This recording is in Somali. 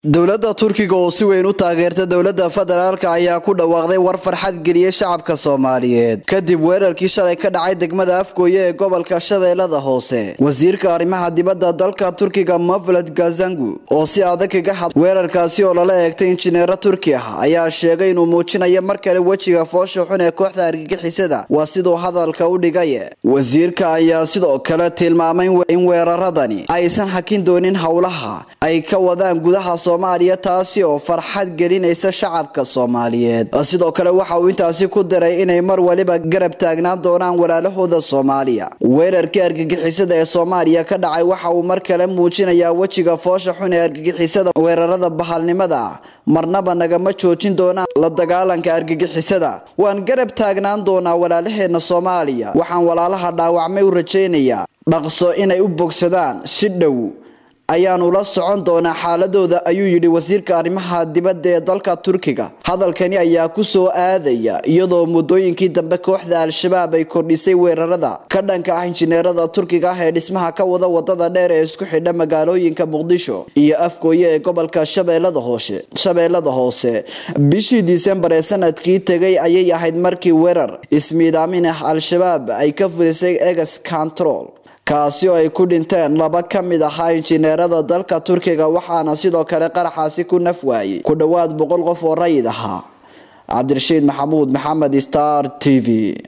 dowladda turkiga oo si weyn u taageerta dowladda federaalka ayaa ku dhawaaqday war farxad geliyey shacabka soomaaliyeed kadib weerarkii shalay ka dhacay degmada afgooye ee gobolka shabeellada hoose wasiirka arrimaha dibadda dalka turkiga mavlad gazangu oo si adag kaga had weerarkaasi oo lala eegtay injineero turki ah ayaa sheegay inuu muujinayo mar kale wejiga foosha xun ee kooxda argagixisada waa siduu hadalka u dhigay wasiirka ayaa sidoo kale tilmaamay in weeraradani aysan hakin doonin howlaha ay ka wadaan gudaha soomaaliya taasi oo farxad gelinaysa shacabka soomaaliyeed sidoo kale waxa uu intaasi ku daray inay mar waliba garab taagnaan doonaan walaalahooda soomaaliya weerarkii argagixisada ee soomaaliya ka dhacay waxa uu mar kale muujinayaa wejiga foosha xun ee argagixisada weerarada bahalnimada ah marnaba nagama joojin doonaan la dagaalanka argagixisada waan garab taagnaan doonaa walaalaheena soomaaliya waxaan walaalaha dhaawacmay u rajaynayaa dhaqso inay u bogsadaan si dhow ayaanu la socon doonaa xaaladooda ayuu yidhi wasiirka arrimaha dibadda ee dalka turkiga hadalkani ayaa ku soo aadaya iyadoo muddooyinkii dambe kooxda al-shabaab ay kordhisay weerarada ka dhanka ah injineerada turkiga ah ee dhismaha ka wada wadada dheer ee isku xidha magaalooyinka muqdisho iyo afgooye ee gobolka shabeellada hoose shabeellada hoose bishii disembar ee sanadkii tegay ayay ahayd markii weerar ismiidaamin ah al-shabaab ay ka fulisay egas control kaasi oo ay ku dhinteen laba ka mid ahaa injineerada dalka turkiga waxaana sidoo kale qaraxaasi ku naf waayey ku dhowaad boqol qof oo rayid ahaa cabdirashiid maxamuud maxamed star t v